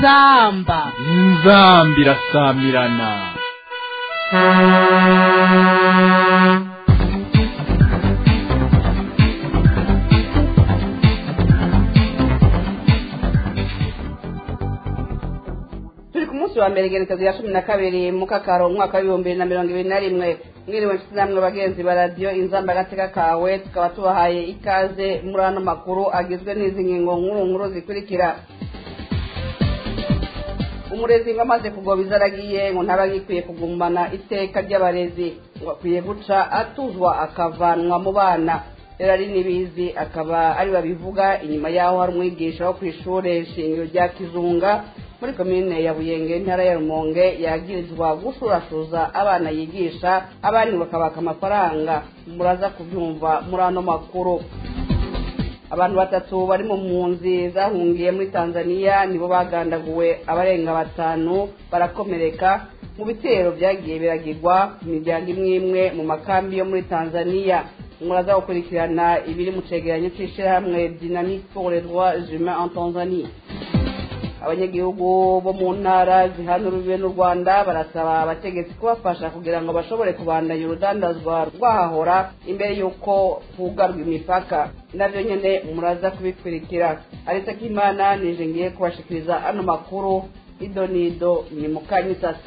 inzamba inzamba irasamirana turi ku munsi wa mbere igenekezo ya cumi na kabiri mu kakaro umwaka w'ibihumbi bibiri na mirongo ibiri na rimwe mwiriwe nshuti namwe bagenzi ba radiyo inzamba agateka kawe tukaba tubahaye ikaze muri ano makuru agizwe n'izi ngingo nkuru nkuru zikurikira umurezi ngo amaze kugoba izaragiye ngo ntaba agikwiye kugumana iteka ry'abarezi ngo akwiye guca atuzwa akavanwa mu bana rero ari n'ibizi akaba ari babivuga inyuma y'aho hari umwigisha wo ku ishuri shingiro rya kizunga muri komine ya buyenge intara ya rumonge yagirizwa gushurashuza abana yigisha abandi bakabaka amafaranga muraza kubyumva muri ano makuru abantu batatu bari mu mpunzi zahungiye muri tanzania nibo bagandaguwe abarenga batanu barakomereka mu bitero byagiye biragirwa ku miryango imwe imwe mu makambi yo muri tanzania muraza gukurikirana ibiri mu cegeranyo c'ishirahamwe dynamique pour les droits humains en tanzanie abanyagihugu bo mu ntara zihana urubibe n'u rwanda barasaba abategetsi kubafasha kugira ngo bashobore kubandanya urudandazwa rwahahora imbere y'uko hugarwa imipaka navyo nyene muraza kubikurikira ariko k'imana nije ngiye kubashikiriza ano makuru ido nido ni mukanyisasi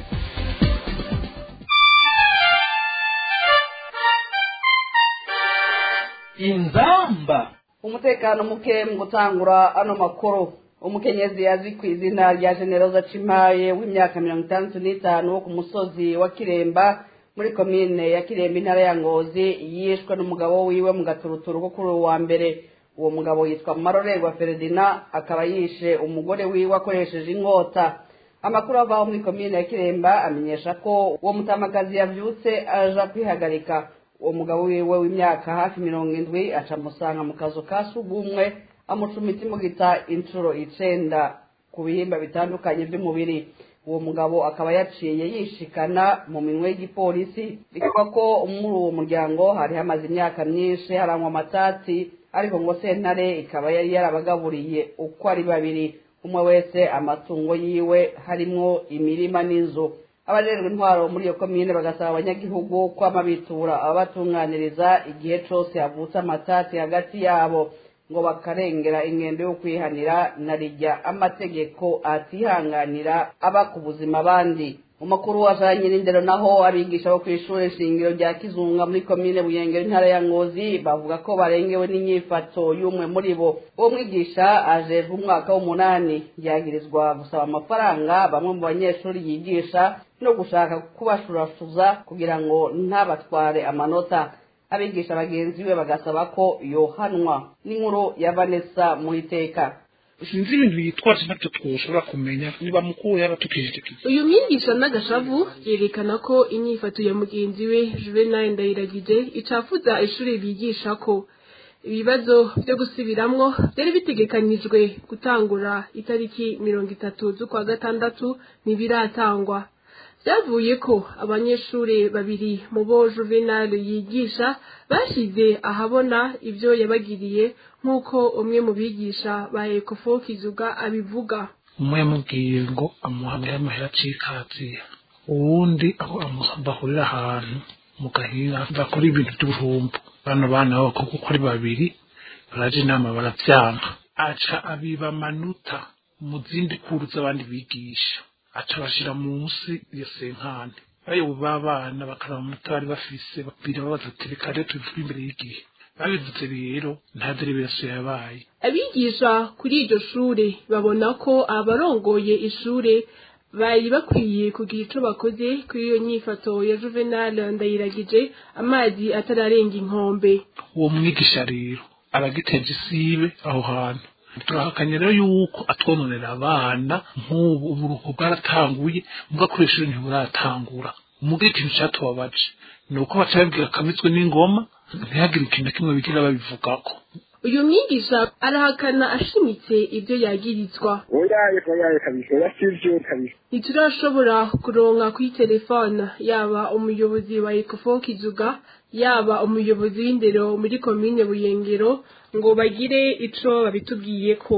inzamba umutekano muke mu gutangura ano makuru umukenyezi azwi ku izina rya generoza cimaye w'imyaka mirongo itandatu n'itanu wo ku musozi wa kiremba muri komine ya kiremba intara ya ngozi yishwe n'umugabo wiwe mu gaturuturu ko kuri uwo wa mbere uwo mugabo yitwa marorerwa feredina akaba yishe umugore wiwe akoresheje inkota amakuru avaho muri komine ya kiremba amenyesha ko uwo mutamakazi yavyutse aja kwihagarika uwo mugabo wiwe w'imyaka hafi mirongo indwi aca amusanga mu kazu ka sugumwe amucumita imugita inshuro icenda ku bihimba bitandukanye by'umubiri uwo mugabo akaba yaciye yishikana mu minwe y'igipolisi bikaba ko muri uwo muryango hari hamaze imyaka myinshi harangwa amatati ariko ngo sentare ikaba yari yarabagaburiye uko ari babiri umwe wese amatungo yiwe harimwo imirima n'inzu abajejwe intwaro muri iyo komine bagasaba abanyagihugu kwama bitura ababatunganiriza igihe cose havutse amatati hagati yabo ngo bakarengera ingendo yo kwihanira na rijya amategeko atihanganira aba ku buzima abandi mu makuru wajanye n'indero naho abigisha bo kw'ishure shingiro rya kizunga muri komine buyengero intara ya ngozi bavuga ko barengewe n'inyifato y'umwe muri bo uwo mwigisha ajejwe umwaka w'umunani yagirizwa gusaba amafaranga bamwe mu banyeshuri yigisha no gushaka kubashurashuza kugira ngo ntabatware amanota abigisha bagenzi be bagasaba ko yohanwa n'inkuru ya vanessa muhiteka sinzi ibintu yitwaje nabyo twoshobora kumenya niba mukuru yaba tukijije uyu mwigisha n'agashavu yerekana ko inyifato ya mugenzi we juvenal ndayiragije icafuza ishuri bigisha ko ibibazo byo gusubiramwo byari bitegekanijwe gutangura itariki mirongo itatu z'ukwa gatandatu ntibiratangwa byavuye ko abanyeshuri babiri mu bo juvenal yigisha bashize ahabona ibyo yabagiriye nk'uko umwe mu bigisha ba ekofo kizuga abivuga umwe yamubwiye ngo amuhamire amahera acikaziye uwundi aho bahurira ahantu mu gahira bakora ibintu by'ubuhumbu bano bana b'abakobwa uko ari babiri baraje inama baravyanga aca abiba amanota mu zindi kuru z'abandi bigisha aca bashira munsi ya senkane bayobo b'abana bakaraba amanota bari bafise babiri babaza ati reka rero tubivuge imbere y'igihe babivuze rero nta derivirasiyo yabaye abigisha kuri iryo shure babona ko abarongoye ishure bari bakwiye kugira ico bakoze kuri iyo nyifato ya juvenal ndayiragije amazi atararenga inkombe uwo mwigisha rero aragiteje isibe aho hantu turahakanye rero yuko atwononera abana nk'ubu uburuhu bwaratanguye mbwa kuri ishuri ntiburatangura umubwira ikintu cyatubabaje ni uko baca babwira kamitswe n'ingoma ntihagire ikintu na kimwe bigira babivugako uyu mwigisha arahakana ashimitse ibyo yagirizwa oyaye oyaye kabisa oya sivyo kabisa ntiturashobora kuronka kuri telefone yaba umuyobozi wa ekofo kizuga yaba umuyobozi w'indero muri komine buyengero ngo bagire ico babitubwiye ko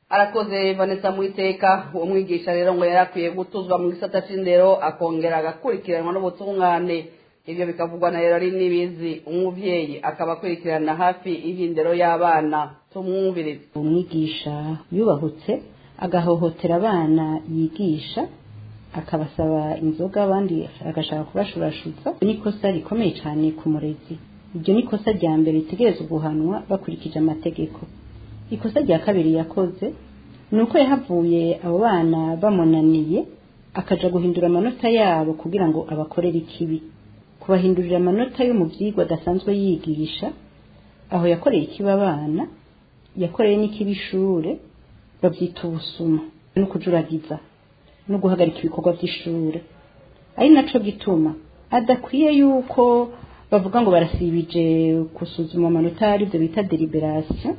arakoze vanessa mwiteka uwo mwigisha rero ngo yari akwiye gutuzwa mu gisata c'indero akongera agakurikiranwa n'ubutungane ivyo bikavugwa na rero nibizi umuvyeyi akaba akurikirana hafi ivy'indero y'abana tumwumvirize umwigisha yubahutse agahohotera abana yigisha akabasaba inzoga abandi agashaka kubashurashutsa ni ikosa rikomeye cyane ku murezi iryo ni ikosa rya mbere ritegerezwa guhanwa bakurikije amategeko ikosa rya kabiri yakoze ni uko yahavuye abo bana bamunaniye akaja guhindura amanota yabo kugira ngo abakorere ikibi kubahindurira amanota yo mu byigwa adasanzwe yigisha aho yakoreye ikibi abana yakoreye n'ikibi ishure babyita ubusuma no kujuragiza no guhagarika ibikorwa by'ishure ari naco gituma adakwiye yuko bavuga ngo barasibije gusuzuma amanota aribyo bita deliberation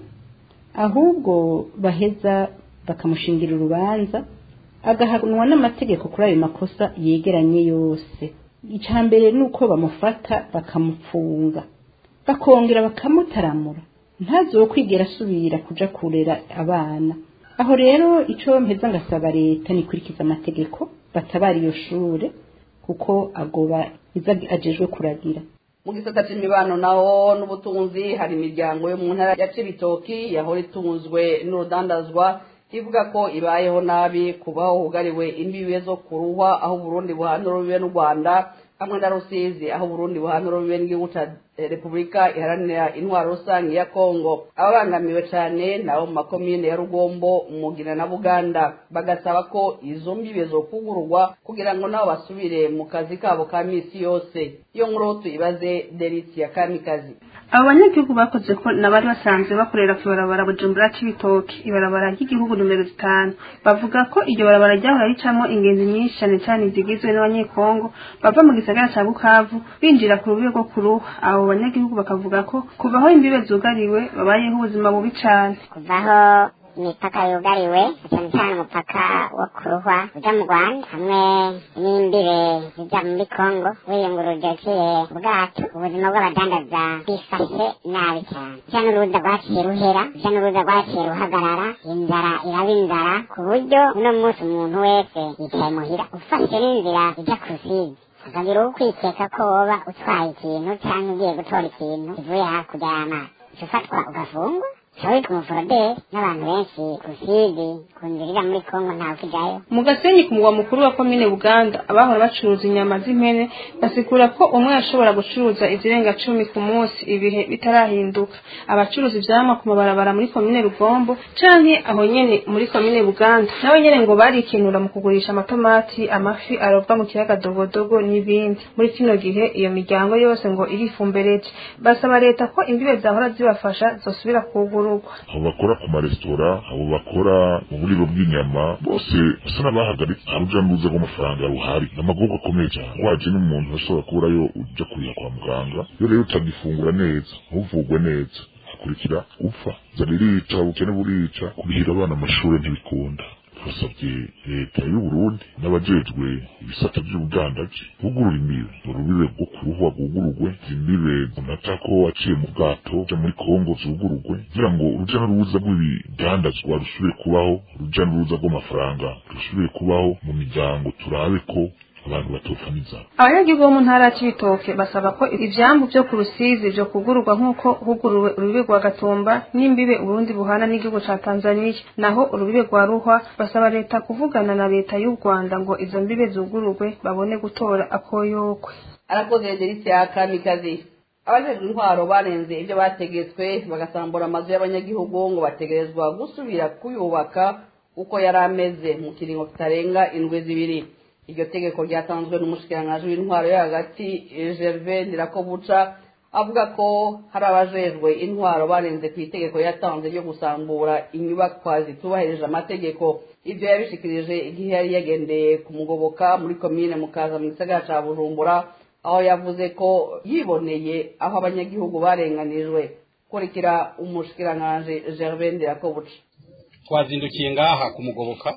ahubwo baheza bakamushingira urubanza agahanwa n'amategeko kuri ayo makosa yegeranye yose icya mbere ni uko bamufata bakamupfunga bakongera bakamutaramura ntazo kwigera asubira kuja kurera abana aho rero icyo mpeza ngasaba leta nikurikiza amategeko batabara iyo shure kuko agoba iza ajejwe kuragira mu gisata c'imibano naho n'ubutunzi hari imiryango yo mu ntara ya cibitoki yahora itunzwe n'urudandazwa ivuga ko ibayeho nabi kubaho hugariwe imbibe zo kuruhwa aho uburundi buhana urubibe n'u rwanda hamwe na rusizi aho uburundi buhana urubibe n'igihugu ca repubulika iharanira intwaro rusange ya kongo ababangamiwe cane nabo mu makomine ya rugombo mugina na buganda bagasaba ko izo mbibe zokugururwa kugira ngo nabo basubire mu kazi kabo ka misi yose iyo nkuru tuyibaze delisi ya kamikazi abo banyagihugu bakoze ko nabari basanzwe bakorera ku ibarabara bujumbura c'ibitoki ibarabara ry'igihugu numero zitanu bavuga ko iryo barabara ryahora ricamo ingenzi nyinshi cyane cyane zigizwe n'abanyekongo bava mu gisagara ca bukavu binjira ku rubibe rwo kuruha abo banyagihugu bakavuga ko kuvaho imbibe zugariwe babayeho ubuzima bubi cane kuvaho imipaka yugariwe cyane cyane umupaka wo kuruhwa uja mu rwanda hamwe n'imbibe zija muri kongo wiyunguruje uciye ubwato ubuzima bw'abadandaza bifashe nabi cyane uja n'uruza rwaciye ruhera uja n'uruza rwaciye ruhagarara inzara iraba inzara ku buryo uno munsi umuntu wese yicaye muhira ufashe n'inzira ija ku rusizi akagira uwo kwikeka ko woba utwaye ikintu cyangwa ugiye gutora ikintu kivuye hakurya y'amazi uca ufatwa ugafungwa ushobora witwa umuforoderi n'abantu benshi rusizi ku nzira ija muri kongo ntawe ukijayo mu gasenyi ku mugwa mukuru wa komine buganda abahora bacuruza inyama z'impene basigura ko umwe yashobora gucuruza izirenga cumi ku munsi ibihe bitarahinduka abacuruza ivyamwa ku mabarabara muri komine rugombo canke aho nyene muri komine buganda nabo nyene ngo barikenura mu kugurisha amatomati amafi arovwa mu kiyaga dogodogo n'ibindi muri kino gihe iyo miryango yose ngo irifumbereje basaba leta ko imbibe zahora zibafasha zosubira kugururwa abo bakora ku maresitora abo bakora mu buriro bw'inyama bose basa n'abahagaritse nta ruja n'uruza rw'amafaranga ruhari ni amagorwa akomeye cyane waje n'umuntu ashobora kuburayo uja kurira kwa muganga iyo rero utagifungura neza ntuvugwe neza hakurikira upfa zana irica ubukene burica kurihira abana amashuri ntibikunda twasabye leta y'uburundi n'abajejwe ibisata by'ubudandaji bugurura imbibe urubibe rwo kuruhwa rwugururwe imbibe unata ko waciye mu bwato uja muri kongo zugururwe kugira ngo uruja n'uruza rw'ibidandazwa rusubire kubaho uruja n'uruza rw'amafaranga rusubire kubaho mu miryango turabe ko abantu batopfa n'inzara abanyagihugu bo mu ntara ya cibitoke basaba ko ivyambu vyo ku rusizi vyo kugururwa nk'uko huguruwe urubibe rwa gatumba n'imbibe uburundi buhana n'igihugu ca tanzaniya naho urubibe rwa ruhwa basaba leta kuvugana na leta y'u rwanda ngo izo mbibe zugururwe babone gutora akoyokwe arakoze delisi ya kamikazi abajejwe intwaro barenze ibyo bategetswe bagasambura amazu y'abanyagihugu ngo bategerezwa gusubira kuyubaka uko yari ameze mu kiringo kitarenga indwi zibiri iryo tegeko ryatanzwe n'umushikiranganji w'intwaro yo hagati gerve ndirakobuca avuga ko hari abajejwe intwaro barenze ku itegeko yatanze ryo gusambura inyubakwa zitubahirije amategeko ibyo yabishikirije igihe yari yagendeye kumugoboka muri komine mukaza mu gisagara ca bujumbura aho yavuze ko yiboneye aho abanyagihugu barenganijwe kurikira umushikiranganji gerve ndirakobuca twazindukiye ngaha kumugoboka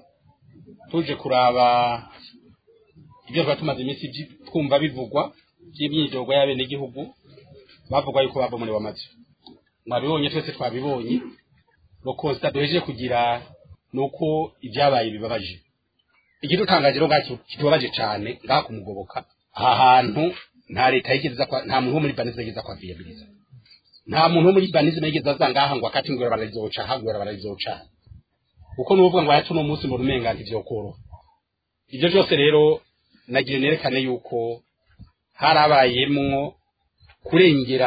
tuje kuraba ibyo tuba tumaze iminsi twumva bivugwa by'imyidogo y'abenegihugu bavuga yuko babomorewe amazu mwabibonye twese twabibonye rokosita duhejeje kugira ni uko ibyabaye bibabaje ikidutangaje rero ngacyo kitubabaje cyane ngaha kumugoboka aha hantu nta leta yigeze kwa nta muntu wo muri banize yigeze kwa viyabiliza nta muntu wo muri banize yigeze aza ngaha ngo akati ngwera barazoca hagwera barazoca uko nuvuga ngo ayatu no munsi mu rumenga ntivyokoroha ibyo byose rero nagiye nerekane yuko harabayemwo kurengera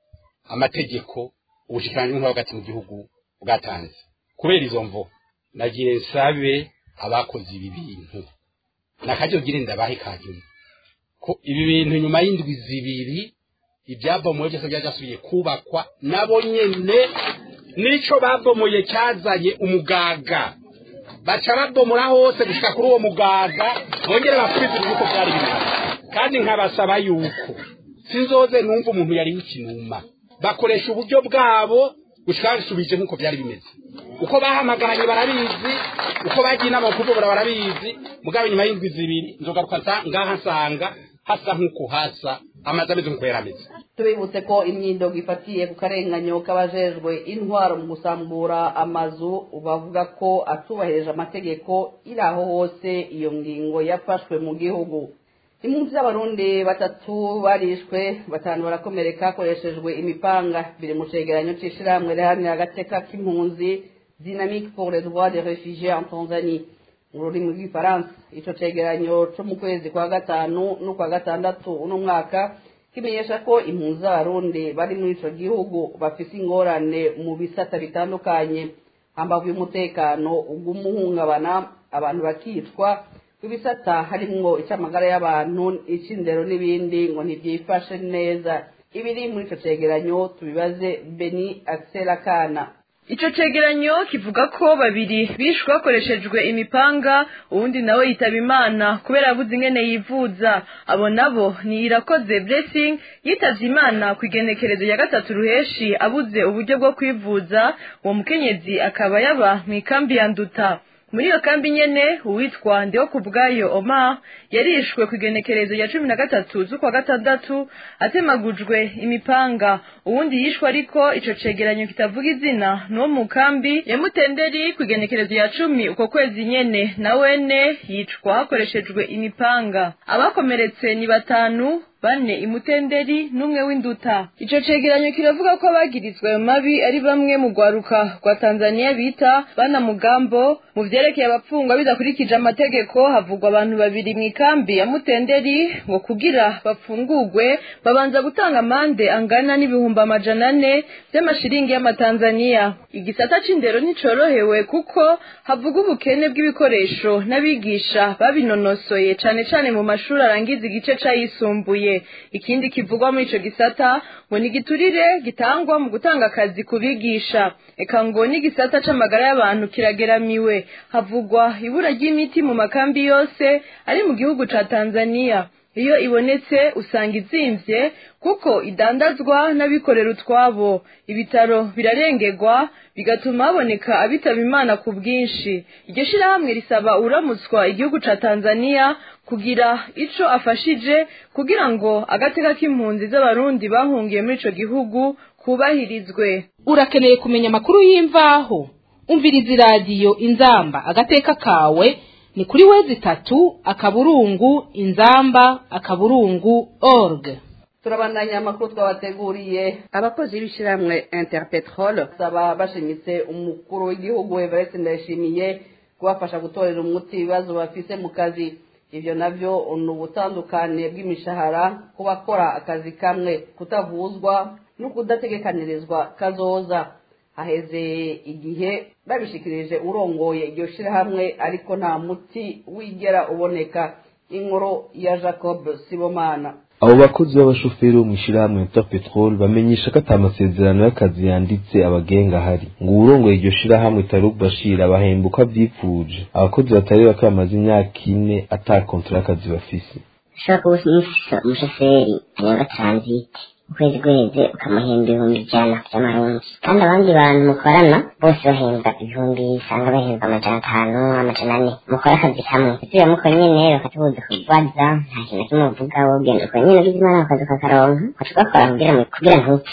amategeko ubushikiranganji bw'intwaro hagati mu gihugu bwatanze kubera izo mvo nagiye nsabe abakoze ibi bintu nakajyo gire ndabahe kanyuma ko ibi bintu nyuma y'indwi zibiri ibyabomoye byose byajasubiye kubakwa nabo nyene nico babomoye cyazanye umugaga baca babomora hose gushika kuri uwo mugaga bongere basubize uko byari bimeze kandi nkabasaba yuko sinzoze numva umuntu yari w'ikinuma bakoresha uburyo bwabo gushika basubije nk'uko byari bimeze uko bahamagaranye barabizi uko bagiye inama kuvubura barabizi mugabo nyuma y'indwi zibiri nzogaruka ngaha nsanga hasa nk'uko hasa amazi ameze nk'uko yari ameze tubibutse ko imyidogo ifatiye ku karenganyo k'abajejwe intwaro mu gusambura amazu bavuga ko atubahirije amategeko iri aho hose iyo ngingo yafashwe mu gihugu impunzi z'abarundi batatu barishwe batanu barakomereka hakoreshejwe imipanga biri mu cegeranyo c'ishirahamwe riharanira agateka k'impunzi dynamique pour les droits des réfugiés en tanzanie mu rurimi rw'ifaransa ico cegeranyo co mu kwezi kwa gatanu n'ukwa gatandatu uno mwaka kimenyesha ko impunzi z'abarundi bari muri ico gihugu bafise ingorane mu bisata bitandukanye hambavu y'umutekano ugumuhungabana abantu bakicwa ibisata harimwo icy'amagara y'abantu icy'indero n'ibindi ngo ntibyifashe neza ibiri muri icyo cegeranyo tubibaze beni akisera kana Ico cegeranyo kivuga ko babiri bishwe hakoreshejwe imipanga uwundi nawe yitaba imana kubera yabuze ingene yivuza abo nabo ni irakoze blessing yitavye imana ku igenekerezo ya gatatu ruheshi abuze uburyo bwo kwivuza uwo mukenyezi akaba yaba mw'ikambi ya nduta muri iyo kambi nyene uwitwa ndiho ku bwayo omar yarishwe ku igenekerezo ya cumi na gatatu z'ukwa gatandatu atemagujwe imipanga uwundi yishwe ariko ico cegeranyo kitavuga izina n'uwo mu kambi ya mutenderi ku igenekerezo ya cumi uko kwezi nyene na wene yicwa hakoreshejwe imipanga abakomeretse ni batanu bane imutenderi n'umwe w'induta ico cegeranyo kiravuga ko abagirizwa ayo mabi ari bamwe mu rwaruka rwa tanzaniya bita bana mugambo mu vyerekeye abapfungwa bidakurikije amategeko havugwa abantu babiri mw'ikambi ya mutenderi ngo kugira bapfungurwe babanza gutanga amande angana n'ibihumbi amajana ane vy'amashiringi y'amatanzaniya igisata c'indero nticorohewe kuko havuga ubukene bw'ibikoresho n'abigisha babinonosoye cane cane mu mashuri arangiza igice c'ayisumbuye ikindi kivugwa muri ico gisata ngo ni igiturire gitangwa mu gutanga akazi ku bigisha eka ngo n'igisata c'amagara y'abantu kirageramiwe havugwa ibura ry'imiti mu makambi yose ari mu gihugu ca tanzaniya iyo ibonetse usanga izimvye kuko idandazwa n'abikorera utwabo ibitaro birarengerwa bigatuma haboneka abitaba imana ku bwinshi iryo shirahamwe risaba uramutswa igihugu ca tanzaniya kugira ico afashije kugira ngo agateka k'impunzi z'abarundi bahungiye muri ico gihugu kubahirizwe urakeneye kumenya amakuru y'imvaho umviriza iradiyo inzamba agateka kawe ni kuri wezi itatu akaburungu inzamba akaburungu org turabandanya amakuru twabateguriye abakozi b'ishyirahamwe interpetrol basaba bashimitse umukuru w'igihugu everest ndayishimiye kubafasha gutorera umuti ibibazo bafise mu kazi ibyo nabyo ni ubutandukane bw'imishahara ku bakora akazi kamwe kutavuzwa no kudategekanirizwa kazoza haheze igihe babishikirije urongoye iryo shirahamwe ariko nta muti wigera uboneka inkuru ya jacob sibomana abo bakozi b'abashoferi bo mu ishyirahamwe ta petrol bamenyesha ko ata masezerano y'akazi yanditse abagenga ahari ngo uwurongoye iryo shirahamwe taruk bashir abahemba uko avyipfuje abakozi batari bake bamaze imyaka ine ata kontra y'akazi bafise ushobora kuba ufise umushoferi anyonga transit ukwezi guheze ukamuhemba ibihumbi ijana vy'amarundi kandi abandi bantu mukorana bose bahembwa ibihumbi usanga bahembwa amajana atanu amajana ane mukora akazi kamwe ivyo mukora nyene bakatubuza kubaza nta kintu na kimwe uvuga wogenda ukora nyene ugize imana akazi ukakaronka ugaca ugakora kugira kugira ntupfe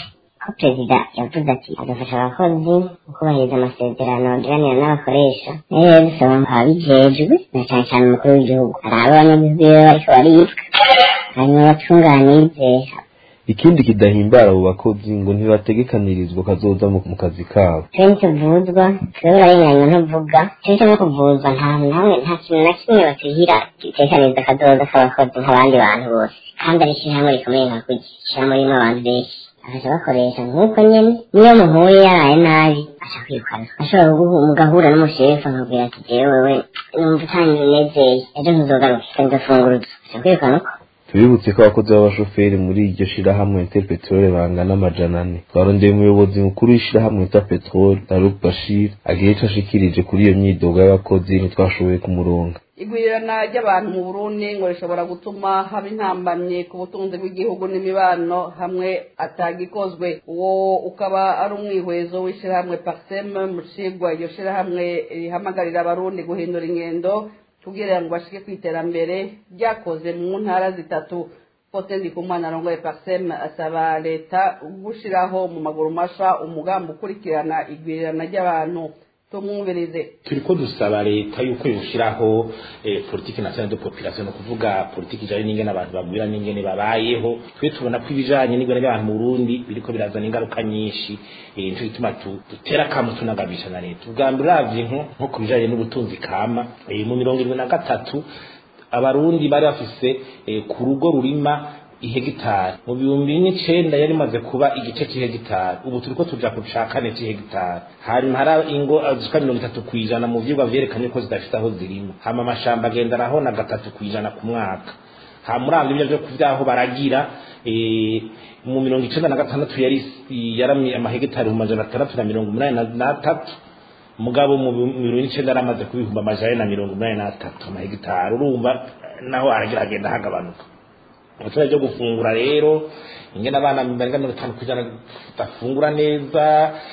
ko perezida yavuze ati agafasha abakozi mu kubahiriza amasezerano agiranira n'abakoresha rero dusaba ababijejwe na cyane cyane umukuru w'igihugu hari abanyagihugu rero bariko baricwa hanyuma batunganirize ikindi kidahimbara abo bakozi ngo ntibategekanirizwa kazoza mu mu kazi kabo twe ntituvuzwa twe barenganya ntuvuga twe no kuvuzwa nta hantu hamwe nta kintu na kimwe batihira gitekaniriza akazoza k'abakozi nk'abandi bantu bose kandi ari ishyirahamwe rikomeye nka kurya ishyirahamwe ririmo abantu benshi bakaca bakoresha nk'uko nyene niyo muhuye yaraye nabi aca kwirukana ashobora kuguha mugahura n'umushefu akabwira ati jewe wewe numva utanezeye ejo ntuzogaruke kandi ufunguruza aca kwirukana uko tubibutse ko abakozi b'abashoferi muri iryo shirahamwe interpetrole bangana amajana ane twarondeye umuyobozi mukuru w'ishirahamwe interpetrole Taruk Bashir agira ico ashikirije kuri iyo myidogo y'abakozi ntitwashoboye kumuronga igwirirana ry'abantu mu burundi ngo rishobora gutuma haba intambamye ku butunzi bw'igihugu n'imibano hamwe atagikozwe uwo ukaba ari umwihwezo w'ishyirahamwe parseme mu cigwa iryo shirahamwe rihamagarira abarundi guhindura ingendo kugira ngo bashike ku iterambere ryakoze mu ntara zitatu Faustin Ndikumana arongoye parseme asaba leta gushiraho mu maguru masha umugambi ukurikirana igwirirana ry'abantu tumwumvirize turiko dusaba leta yuko yoshiraho eh, politiki nationale de population no kuvuga politiki ijanye n'ingene abantu bagwira n'ingene babayeho twe tubona ko ibijanye n'ingene ry'abantu mu Burundi biriko birazana ingaruka nyinshi eh, nico gituma tu- dutera kamo tunagabisha na leta ubwa mbere uravye nko nko ku bijanye n'ubutunzi kama eh, mu mirongo irindwi na gatatu abarundi bari bafise eh, ku rugo rurima ihegitari mu bihumbi n'icenda yari imaze kuba igice c'ihegitari ubu turiko tuja ku ca kane c'ihegitari hanyuma hari ingo zishika mirongo itatu kw'ijana mu vyigwa vyerekanye ko zidafise aho zirima hama amashamba agenda arahona gatatu kw'ijana ku mwaka ha muri avyo byo vyaho baragira eh, mu mirongo icenda na gatandatu yari yaramye amahegitari mu majana atandatu na mirongo umunani na- n'atatu mugabo mu bi- mirongo icenda yari amaze kubihumba amajana na mirongo umunani n'atatu amahegitari urumva naho aragira agenda hagabanuka abaturage byo gufungura rero ingene abana barenga mirongo itanu kwijana badafungura neza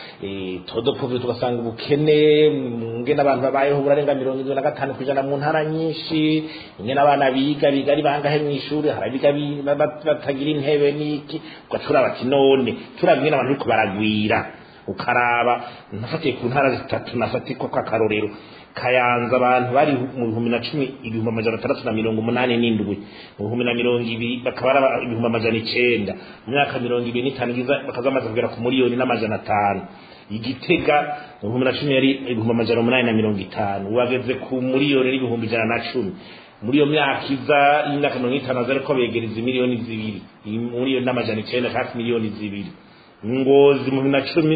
eh, todo povre tugasanga ubukene ingene abantu babayeho burarenga mirongo irindwi na gatanu kwijana mu ntara nyinshi ingene abana biga biga ari bangahe mw'ishuri hari abiga bi- ba- ba- batagira intebe n'iki ugacura bati none turaba ingene abantu bariko baragwira ukaraba nafatiye ku ntara zitatu nafatiye ko akarorero kayanza abantu bari mu bihumbi na cumi ibihumbi amajana atandatu na mirongo umunani n'indwi mu bihumbi na mirongo ibiri bakaba ari aba- ibihumbi amajana icenda mu myaka mirongo ibiri n'itanu igize bakaza bamaze kugera ku miliyoni n'amajana atanu igitega mu bihumbi na cumi yari ibihumbi amajana umunani na mirongo itanu ubu bageze ku miliyoni n'ibihumbi ijana na cumi muri iyo myaka iza y'imyaka mirongo itanu aza ariko begereza miliyoni zibiri miliyoni n'amajana icenda hafi miliyoni zibiri ngozi mu bibiri na cumi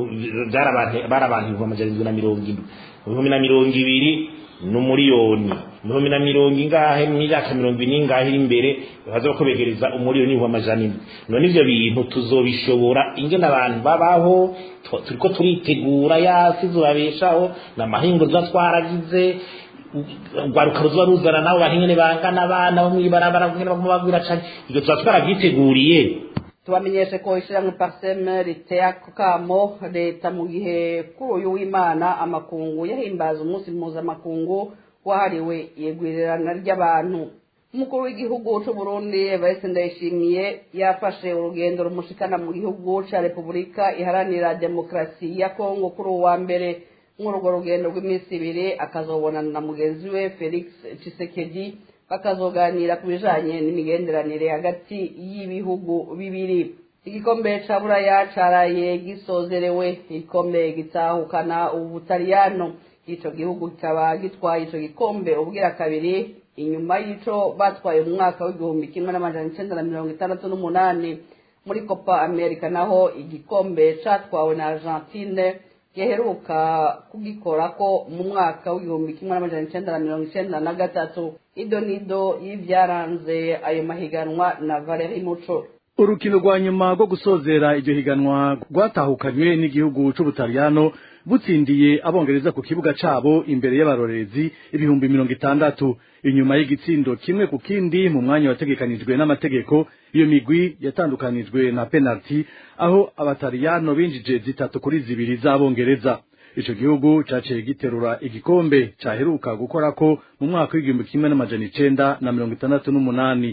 bari abantu bari abantu ibihumbi amajana indwi na mirongo indwi mu bihumbi na mirongo ibiri n'umuriyoni mu bihumbi na mirongo ingahe mu myaka mirongo ine ingahe iri imbere baza ko begereza umuriyoni n'ibihumbi amajana indwi none ivyo bintu tuzobishobora ingene abantu babaho tu- turiko turitegura yasi zubabeshaho n'amahingo tuba twaragize urwaruka ruzoba ruzana nabo bantu ingene bangana abana bo mw'ibarabara ingene baguma bagwira cane ivyo tuba twarabyiteguriye tubamenyeshe ko ishyirahamwe parseme riteye ako kamo leta mu gihe kuri uyu w'imana amakungu yahimbaza umunsi mpuzamakungu wahariwe igwirirana ry'abantu umukuru w'igihugu c'u Burundi Evariste Ndayishimiye yafashe urugendo rumushikana mu gihugu ca Repubulika iharanira demokarasi ya Kongo kuri uwa mbere muri urwo rugendo rw'iminsi ibiri akazobonana na mugenzi we Felix Tshisekedi bakazoganira ku bijanye n'imigenderanire hagati y'ibihugu bibiri igikombe ca buraya caraye gisozerewe igikombe gitahukana ubutaliyano ico gihugu kikaba gitwaye ico gikombe ubwira kabiri inyuma y'ico batwaye mu mwaka w'igihumbi kimwe n'amajana icenda na mirongo itandatu n'umunani muri copa america naho igikombe catwawe na argentine giheruka kugikorako mu mwaka w'igihumbi kimwe n'amajana icenda na mirongo icenda na gatatu ido nido y'ivyaranze ayo mahiganwa na valeri muco urukino rwa nyuma rwo gusozera iryo higanwa rwatahukanywe n'igihugu c'ubutaliyano butsindiye abongereza ku kibuga cabo imbere y'abarorezi ibihumbi mirongo itandatu inyuma y'igitsindo kimwe ku kindi mu mwanya wategekanijwe n'amategeko iyo migwi yatandukanijwe na penalty aho abataliyano binjije zitatu kuri zibiri z'abongereza ico gihugu caciye giterura igikombe caheruka gukorako mu mwaka w'igihumbi kimwe n'amajana icenda na mirongo itandatu n'umunani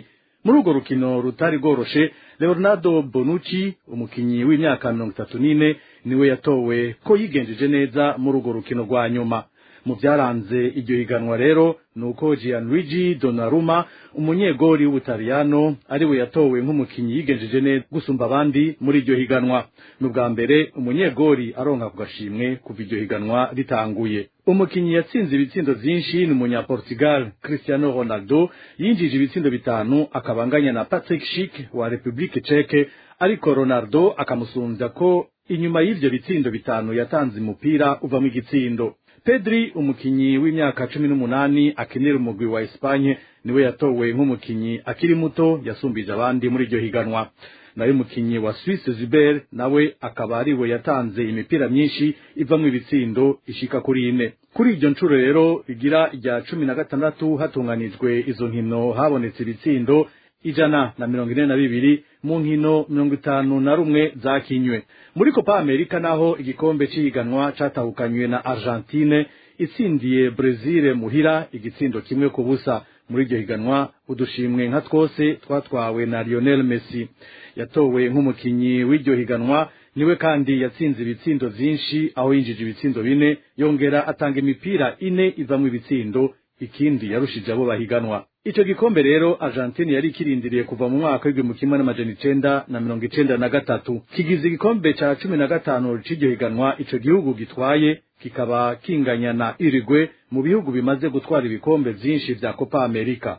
muri urwo rukino rutari rworoshe leonardo bonucci umukinyi w'imyaka mirongo itatu n'ine niwe yatowe ko yigenjeje neza muri urwo rukino rwa nyuma mu byaranze iryo higanwa rero ni uko Gianluigi Donnarumma umunyegori w'ubutaliyano ariwe yatowe nk'umukinyi yigenjeje neza gusumba abandi muri iryo higanwa ni ubwa mbere umunyegori aronka ku gashimwe kuva iryo higanwa ritanguye umukinyi yatsinze ibitsindo vyinshi ni umunyaportugal cristiano ronaldo yinjije ibitsindo bitanu akabanganya na patrick schick wa republique ceke ariko ronaldo akamusumbya ko inyuma y'ivyo bitsindo bitanu yatanze umupira uvamo igitsindo pedri umukinyi w'imyaka cumi n'umunani akinira umugwi wa espanye niwe yatowe nk'umukinyi akiri muto yasumbije abandi muri iryo higanwa nayo umukinyi wa Suisse Zuber nawe akaba ariwe yatanze imipira myinshi ivamwo ibitsindo ishika kuri ine kuri iryo ncuro rero rigira rya cumi na gatandatu hatunganijwe izo nkino habonetse ibitsindo ijana na mirongo ine na bibiri mu nkino mirongo itanu na rumwe zakinywe muri copa amerika naho igikombe c'ihiganwa catahukanywe na argentine itsindiye brezil muhira igitsindo kimwe ku busa muri iryo higanwa udushimwe nka twose twatwawe na lionel messi yatowe nk'umukinyi w'iryo higanwa niwe kandi yatsinze ibitsindo vyinshi aho yinjije ibitsindo bine yongera atanga imipira ine ivamwo ibitsindo ikindi yarushije abo bahiganwa ico gikombe rero Argentine yari kirindiriye kuva mu mwaka w'igihumbi kimwe n'amajana icenda na mirongo icenda na gatatu kigize igikombe ca cumi na gatanu c'iryo higanwa ico gihugu gitwaye kikaba kinganya na Uruguay mu bihugu bimaze gutwara ibikombe vyinshi vya Copa America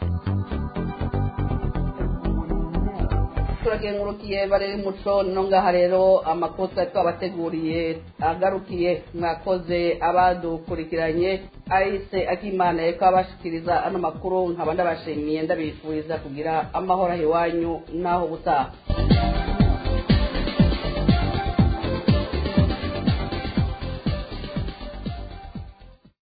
turagengurukiye bareri muco no ngaha rero amakosa twabateguriye agarukiye mwakoze abadukurikiranye ahise akimana yeko abashikiriza ano makuru nkaba ndabashimiye ndabifuriza kugira amahoro aho iwanyu n'aho ubutaha